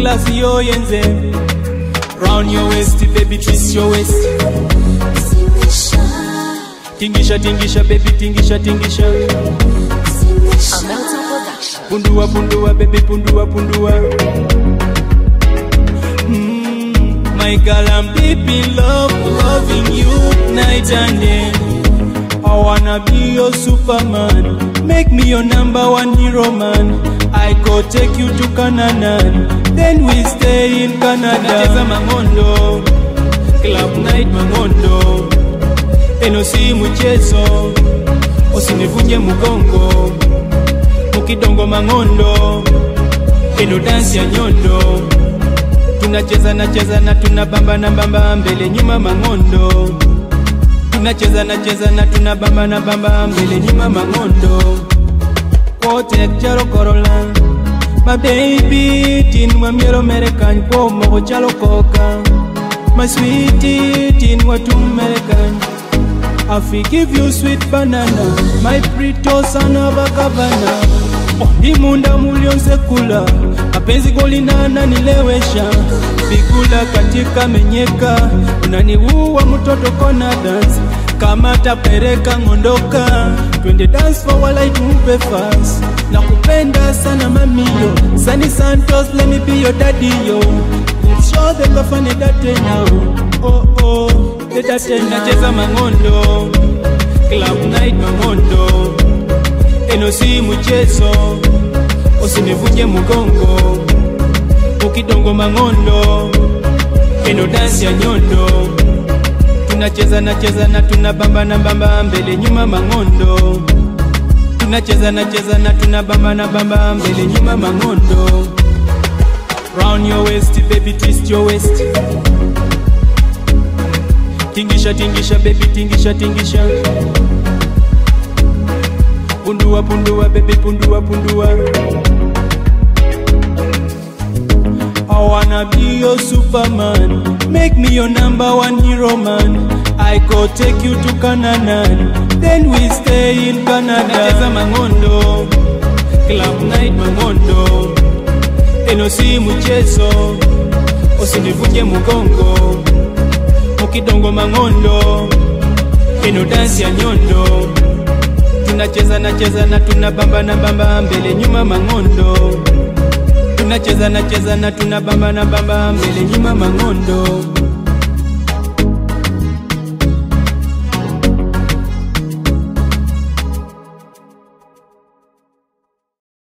klasi yoyenze round your waist baby twist your waist tingisha tingisha baby tingisha tingisha A Melton production. pundua pundua baby pundua pundua mm, my girl I'm deep in love loving you night and day I wanna be your superman make me your number one hero man I go take you to Canada then we stay in Canada Nacheza mangondo club night mangondo eno si mchezo usinivunje mgongo mukidongo mangondo eno dansi ya nyondo tunacheza nacheza na tunabamba na bamba mbele nyuma mangondo tunacheza nacheza na tunabamba na bamba mbele nyuma mangondo kote chalo korola my baby tin wa miero merekan po mo chalo koka my sweetie tin wa tum merekan I forgive you sweet banana My pretty son of a governor Ondi munda mulionse kula Mapenzi golinana nilewesha Fikula katika menyeka Unaniua mtoto kona dance kama tapereka ngondoka twende dance for while I tupe fast na kupenda sana mamio Sunny Santos let me be your daddy yo Let's show them the funny that now oh oh the that now nacheza mangondo club night mangondo eno si mchezo usinivunje mgongo ukidongo mangondo eno dansi ya nyondo tunacheza nacheza na tunabamba na bamba mbele nyuma mangondo tunacheza nacheza na tunabamba na bamba mbele nyuma mangondo round your waist baby twist your waist tingisha tingisha baby tingisha tingisha pundua pundua baby pundua pundua I wanna be your superman Make me your number one hero man I go take you to Canaan Then we stay in Canada Nacheza mangondo Club night mangondo Eno si mchezo Usinivunje mgongo Mukidongo mangondo Eno dansi ya nyondo Tunacheza nacheza na tunabamba na bamba mbele nyuma mangondo tunacheza nacheza na tunabamba na bamba mbele nyuma mangondo